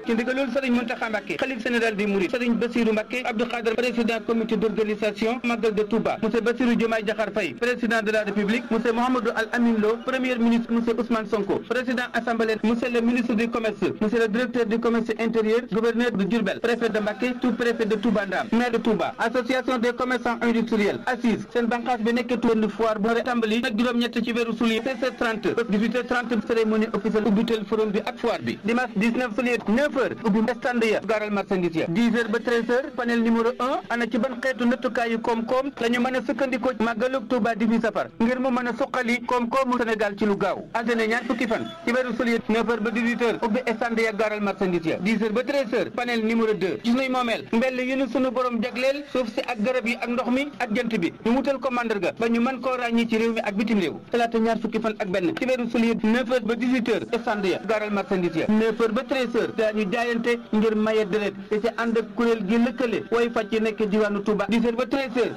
ci ndigalul Serigne Mountakha Mbacké xalif général des Mourides Serigne Bassirou Mbacké Abdou Khadre président comité d'organisation Magal de Touba monsieur Bassirou Diomaye Diakhar Faye président de la République monsieur Mouhamadou Al Amin Lo premier ministre monsieur Ousmane Sonko président assemblée monsieur le ministre du commerce monsieur le directeur du commerce intérieur gouverneur de Diourbel préfet de Mbacké sous-préfet de Touba Ndam maire de Touba association des commerçants industriels assise seen bànqaas bi nekk benn foire bu tàmbali nag juróom-ñett ci weeru juillet 16h30 ba 18h30 cérémonie officielle ubbitel forum bi ak foire bi dimanche 19 juillet 9h ubbi stand ya gaaral marchandise ya 10h ba 13h panel numéro 1 ana ci ban xeetu nattukaayu koom-koom la ñu mën a sukkandikoo màggalug Touba di fi safar ngir mu mën a suqali koom-koomu Sénégal ci lu gaaw altine ñaar fukki fan ci weeru juillet 9h ba 18h ubbi stand ya gaaral marchandise ya 10h ba 13h panel numéro 2 gis nuy moomeel mbell yu nu sunu borom jagleel suuf si ak garab yi ak ndox mi ak jant bi ñu wutal ko mandarga ba ñu mën koo ràññi ci réew mi ak bitim réew talaata ñaar fukki fan ak benn ci weeru juillet 9h ba 18h stand ya gaaral marchandise ya 9h ba 13h daañu jaayante ngir maye deret te ci ànd ak kuréel gi lëkkale way fàcc nekk diwaanu Touba 10h ba 13h